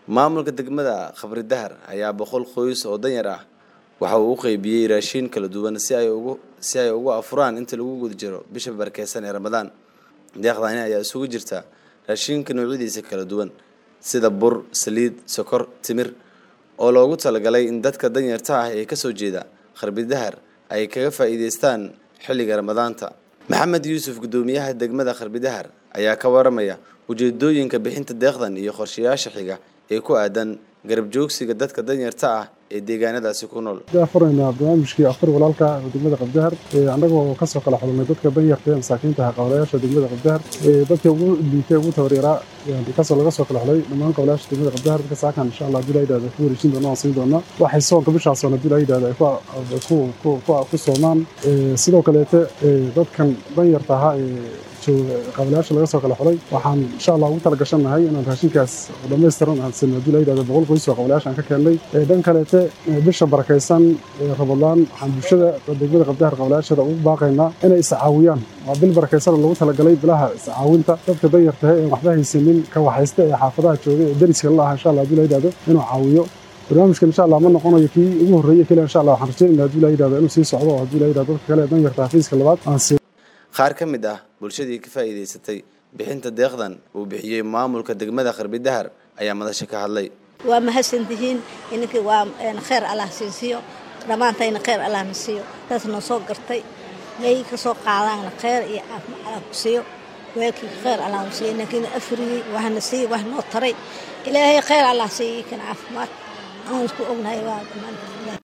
maamulka degmada khabri dahar ayaa boqol qoys oo danyar ah waxa uu u qeybiyey raashiin kala duwan si ay ugu si ay ugu afuraan inta lagu guda jiro bisha barkeysan ee ramadaan deeqdaani ayaa isugu jirta raashiinka noocyadiisa kala duwan sida bur saliid sokor timir oo loogu talagalay in dadka danyarta ah ee kasoo jeeda kharbi dahar ay kaga faa'iideystaan xilliga ramadaanta maxamed yuusuf guddoomiyaha degmada kharbi dahar ayaa ka waramaya ujeedooyinka bixinta deeqdan iyo qorshayaasha xiga ee ku aadan garab joogsiga dadka danyarta ah ee deegaanadaasi ku nool furaynaa barnaamijkii afur walaalka degmada qabdahar annagoo kasoo kala xulnay dadka danyarta ee masaakiinta ah qablayaasha degmada qabdahar dadka ugu liitay ugu tabaryaraa kasoo laga soo kala xulay dhammaan qablayaasha degmada qabdahar dadka saakan insha allah hadii la yidhahdo ku wareejin doona waan siin doonaa waxay soonka bishaasoon hadii la yidhahdo ay ku soomaan sidoo kaleete dadkan danyarta ahaa ee qablayaasha laga soo kala xulay waxaan insha allah ugu talagashannahay inaan raashinkaas dhammaystiran aan sino hadii la yidhahdo boqol qoys oo qablayaasha aan ka keennay dhan kaleete bisha barakaysan ramadaan waxaan bulshada degmada qabdahar qablayaashada ugu baaqaynaa inay iscaawiyaan waa bil barakaysan oo lagu talagalay bilaha iscaawinta dadka danyartahe ee waxba haysanin ka waxaysta ee xaafadaha jooga ee deriska la aha insha allah hadii la yidhahdo inuu caawiyo barnaamijkan insha allah ma noqonayo kii ugu horreeye keliya insha allah waxaan rajaynayna hadii la yidhahdo inuu sii socdo oo hadii la yidhahdo dadka kale ee danyarta xafiiska labaad aan sii qaar ka mid ah bulshadii ka faa'iidaysatay bixinta deeqdan uu bixiyey maamulka degmada kharbi dahar ayaa madasha ka hadlay waa mahadsantihiin ininkii waa kheyr allah siinsiiyo dhammaantayna kheyr allah na siiyo taas noo soo gartay may ka soo qaadaanna kheyr iyo caafimaad allah ku siiyo weelkii kheyr allah nu siiyo inankiina afriyey waxna siiyo wax noo taray ilaahay kheyr allah siiyo kan caafimaad aan isku ognahay waa